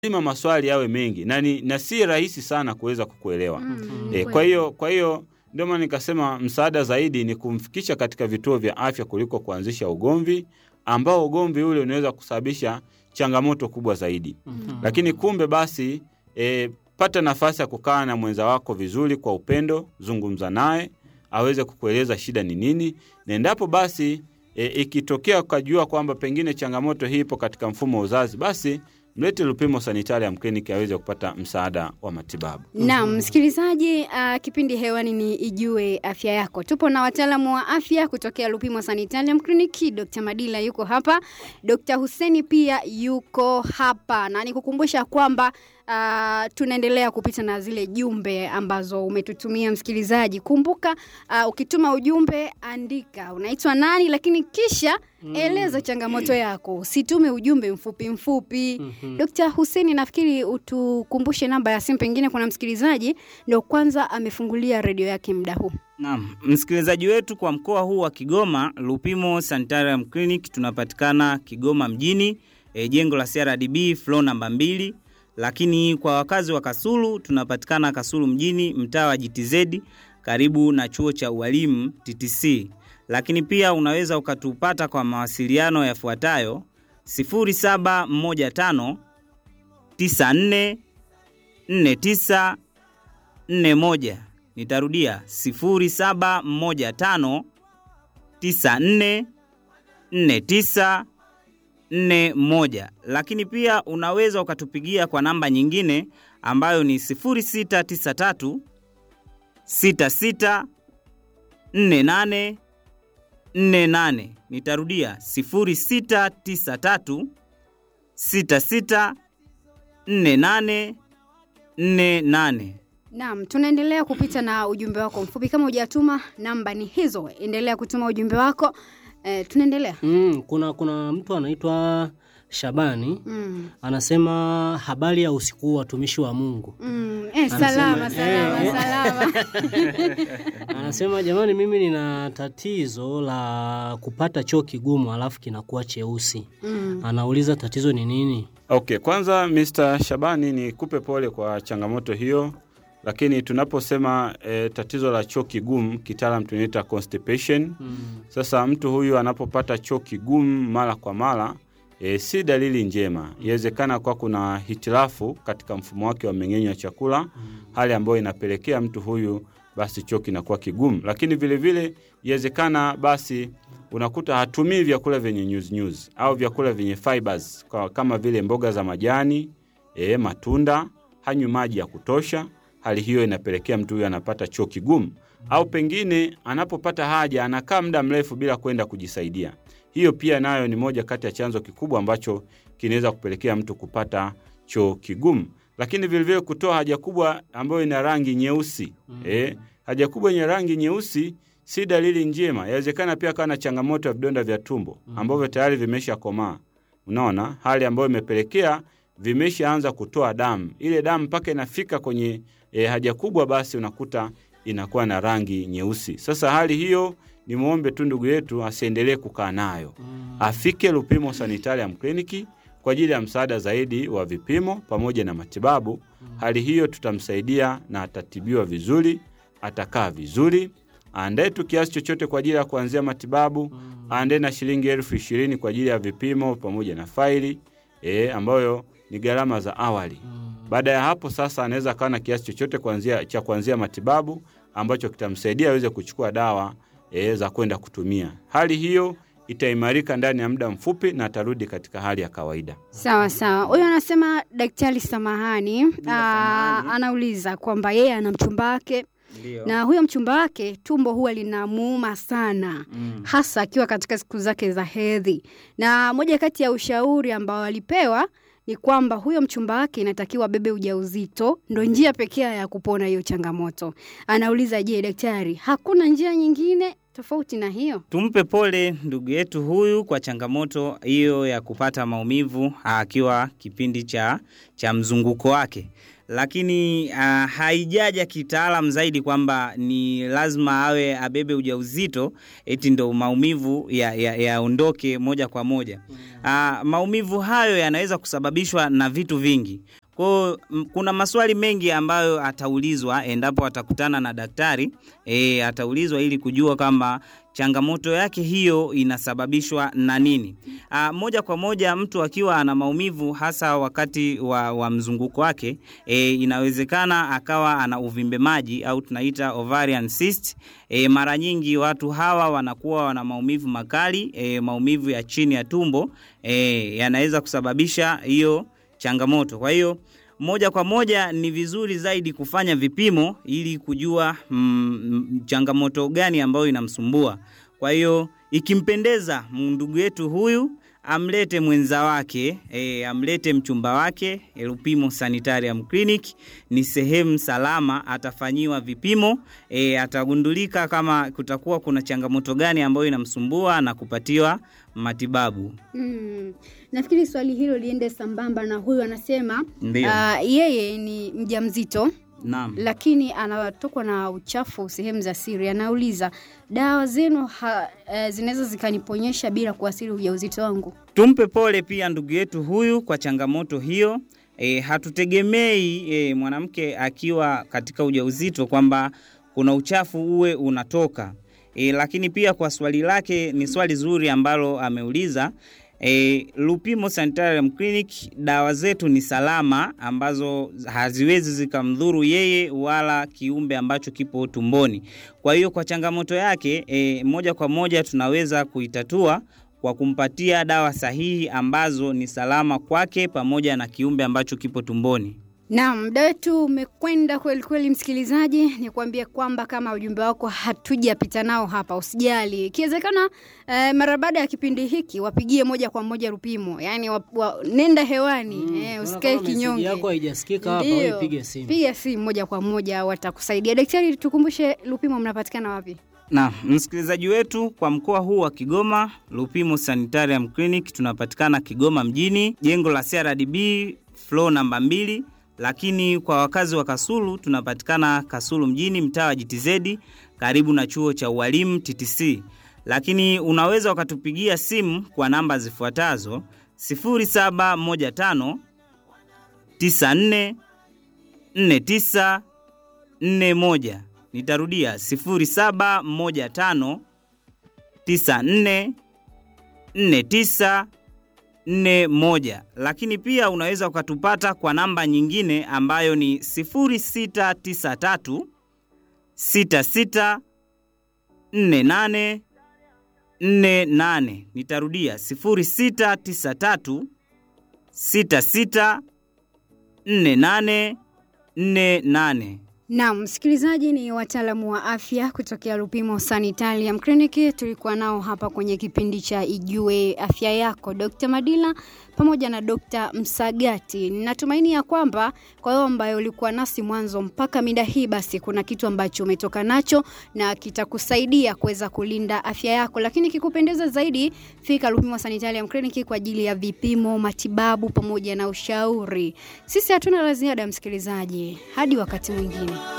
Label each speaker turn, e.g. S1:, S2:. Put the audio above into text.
S1: lazima maswali yawe mengi na, ni, na si rahisi sana kuweza kukuelewa
S2: Mm,
S1: e, kwa hiyo kwa hiyo ndio maana nikasema msaada zaidi ni kumfikisha katika vituo vya afya kuliko kuanzisha ugomvi ambao ugomvi ule unaweza kusababisha changamoto kubwa zaidi lakini kumbe basi e, pata nafasi ya kukaa na mwenza wako vizuri kwa upendo zungumza naye aweze kukueleza shida ni nini na endapo basi e, ikitokea ukajua kwamba pengine changamoto hii ipo katika mfumo wa uzazi basi mlete Lupimo Sanitarium Clinic aweze kupata msaada wa matibabu.
S2: Naam, msikilizaji, uh, kipindi hewani ni Ijue Afya Yako. Tupo na wataalamu wa afya kutokea Lupimo Sanitarium Clinic. Dr. Madila yuko hapa, Dr. Huseni pia yuko hapa, na nikukumbusha kwamba uh, tunaendelea kupita na zile jumbe ambazo umetutumia msikilizaji. Kumbuka uh, ukituma ujumbe andika unaitwa nani, lakini kisha eleza changamoto yako, usitume ujumbe mfupi mfupi. Dr. Huseni, nafikiri utukumbushe namba ya simu, pengine kuna msikilizaji ndio kwanza amefungulia redio yake muda huu.
S3: Naam, msikilizaji wetu kwa mkoa huu wa Kigoma, Lupimo Sanitarium Clinic tunapatikana Kigoma mjini, e, jengo la CRDB floor namba mbili. Lakini kwa wakazi wa Kasulu tunapatikana Kasulu mjini, mtaa wa GTZ karibu na chuo cha ualimu TTC. Lakini pia unaweza ukatupata kwa mawasiliano yafuatayo 0715 94 49 41. Nitarudia 0715 94 49 41. Lakini pia unaweza ukatupigia kwa namba nyingine ambayo ni 0693 66 48 48. Nitarudia 0693 66 48 48.
S2: Naam, tunaendelea kupita na ujumbe wako mfupi. Kama hujatuma, namba ni hizo, endelea kutuma ujumbe wako. Eh, tunaendelea.
S4: Mm, kuna kuna mtu anaitwa Shabani
S2: Mm.
S4: anasema habari ya usiku huu watumishi wa Mungu.
S2: Mm. Eh,
S4: Anasema,
S2: salama salama
S4: eh.
S2: salama.
S4: Anasema jamani, mimi nina tatizo la kupata choo kigumu alafu kinakuwa cheusi.
S2: Mm.
S4: Anauliza tatizo ni nini?
S1: Okay, kwanza Mr. Shabani ni kupe pole kwa changamoto hiyo, lakini tunaposema e, tatizo la choo kigumu kitaalam tunaita constipation.
S4: Mm.
S1: Sasa mtu huyu anapopata choo kigumu mara kwa mara e, si dalili njema. Inawezekana kwa kuna hitilafu katika mfumo wake wa mmeng'enyo wa chakula, hali ambayo inapelekea mtu huyu basi choo kinakuwa kigumu. Lakini vile vile inawezekana basi unakuta hatumii vyakula vyenye nyuzi nyuzi au vyakula vyenye fibers kwa, kama vile mboga za majani e, matunda, hanywi maji ya kutosha. Hali hiyo inapelekea mtu huyu anapata choo kigumu, au pengine anapopata haja anakaa muda mrefu bila kwenda kujisaidia. Hiyo pia nayo ni moja kati ya chanzo kikubwa ambacho kinaweza kupelekea mtu kupata choo kigumu. Lakini vilevile kutoa haja kubwa ambayo ina rangi nyeusi eh, haja kubwa yenye rangi nyeusi si dalili njema. Yawezekana pia akawa na changamoto ya vidonda vya tumbo ambavyo tayari vimesha komaa. Unaona, hali ambayo imepelekea vimeshaanza kutoa damu. Ile damu mpaka inafika kwenye e, haja kubwa, basi unakuta inakuwa na rangi nyeusi. Sasa hali hiyo ni mwombe tu ndugu yetu asiendelee kukaa nayo, afike Lupimo Sanitarium Clinic kwa ajili ya msaada zaidi wa vipimo pamoja na matibabu. Hali hiyo tutamsaidia na atatibiwa vizuri, atakaa vizuri aandae tu kiasi chochote kwa ajili ya kuanzia matibabu, aandae na shilingi elfu ishirini kwa ajili ya vipimo pamoja na faili e, ambayo ni gharama za awali. Baada ya hapo sasa, anaweza akawa na kiasi chochote kuanzia, cha kuanzia matibabu ambacho kitamsaidia aweze kuchukua dawa e, za kwenda kutumia. Hali hiyo itaimarika ndani ya muda mfupi na atarudi katika hali ya kawaida.
S2: Sawa sawa. Huyo anasema daktari, samahani, aa, anauliza kwamba yeye ana mchumba wake
S3: Ndio.
S2: na huyo mchumba wake tumbo huwa linamuuma sana
S3: Mm.
S2: hasa akiwa katika siku zake za hedhi, na moja kati ya ushauri ambao alipewa ni kwamba huyo mchumba wake inatakiwa bebe ujauzito, ndo njia pekee ya kupona hiyo changamoto. Anauliza, je, daktari, hakuna njia nyingine tofauti na hiyo?
S3: Tumpe pole ndugu yetu huyu kwa changamoto hiyo ya kupata maumivu akiwa kipindi cha, cha mzunguko wake, lakini uh, haijaja kitaalam zaidi kwamba ni lazima awe abebe ujauzito eti ndo maumivu yaondoke ya, ya moja kwa moja. Uh, maumivu hayo yanaweza kusababishwa na vitu vingi. Kwa kuna maswali mengi ambayo ataulizwa endapo atakutana na daktari e, ataulizwa ili kujua kwamba changamoto yake hiyo inasababishwa na nini. A, moja kwa moja mtu akiwa ana maumivu hasa wakati wa, wa mzunguko wake e, inawezekana akawa ana uvimbe maji au tunaita ovarian cyst. E, mara nyingi watu hawa wanakuwa wana maumivu makali e, maumivu ya chini ya tumbo e, yanaweza kusababisha hiyo changamoto. Kwa hiyo moja kwa moja ni vizuri zaidi kufanya vipimo ili kujua mm, changamoto gani ambayo inamsumbua. Kwa hiyo ikimpendeza ndugu yetu huyu amlete mwenza wake e, amlete mchumba wake e, Lupimo Sanitarium Clinic ni sehemu salama, atafanyiwa vipimo e, atagundulika kama kutakuwa kuna changamoto gani ambayo inamsumbua na kupatiwa matibabu.
S2: Mm. Nafikiri swali hilo liende sambamba na huyu anasema
S3: Ndio.
S2: uh, yeye ni mjamzito
S3: Naam.
S2: lakini anatokwa na uchafu sehemu za siri. Anauliza dawa zenu ha, uh, zinaweza zikaniponyesha bila kuathiri ujauzito wangu?
S3: Tumpe pole pia ndugu yetu huyu kwa changamoto hiyo. E, hatutegemei e, mwanamke akiwa katika ujauzito kwamba kuna uchafu uwe unatoka. E, lakini pia kwa swali lake ni swali zuri ambalo ameuliza. E, Lupimo Sanitarium Clinic dawa zetu ni salama ambazo haziwezi zikamdhuru yeye wala kiumbe ambacho kipo tumboni. Kwa hiyo kwa changamoto yake e, moja kwa moja tunaweza kuitatua kwa kumpatia dawa sahihi ambazo ni salama kwake pamoja na kiumbe ambacho kipo tumboni.
S2: Naam, muda wetu umekwenda kweli kweli, msikilizaji, ni kuambia kwamba kama ujumbe wako hatujapita nao hapa, usijali. Ikiwezekana eh, mara baada ya kipindi hiki wapigie moja kwa moja Lupimo, yaani wa, wa, nenda hewani mm, eh,
S4: Unaona
S2: usikae
S4: kama meseji
S2: kinyonge.
S4: yako haijasikika hapa,
S2: Ndio.
S4: wewe piga simu.
S2: Piga simu moja kwa moja, watakusaidia. Daktari, tukumbushe Lupimo mnapatikana wapi?
S3: Na msikilizaji wetu kwa mkoa huu wa Kigoma, Lupimo Sanitarium Clinic tunapatikana Kigoma mjini, jengo la CRDB floor namba mbili, lakini kwa wakazi wa Kasulu tunapatikana Kasulu mjini, mtaa wa GTZ karibu na chuo cha ualimu TTC. Lakini unaweza ukatupigia simu kwa namba zifuatazo 0715 94 49 41. Nitarudia 0715 94 49 41. Lakini pia unaweza ukatupata kwa namba nyingine ambayo ni 0693 66 48 48. Nitarudia 0693 66 48 48.
S2: Naam, msikilizaji, ni wataalamu wa afya kutokea Lupimo Sanitarium Clinic. Tulikuwa nao hapa kwenye kipindi cha Ijue Afya Yako, Dr. Madila pamoja na Dr. Msagati. Natumaini ya kwamba kwa hiyo ambayo ulikuwa nasi mwanzo mpaka mida hii, basi kuna kitu ambacho umetoka nacho na kitakusaidia kuweza kulinda afya yako, lakini kikupendeza zaidi, fika Lupimo Sanitarium Clinic kwa ajili ya vipimo, matibabu pamoja na ushauri. Sisi hatuna la ziada, msikilizaji, hadi wakati mwingine.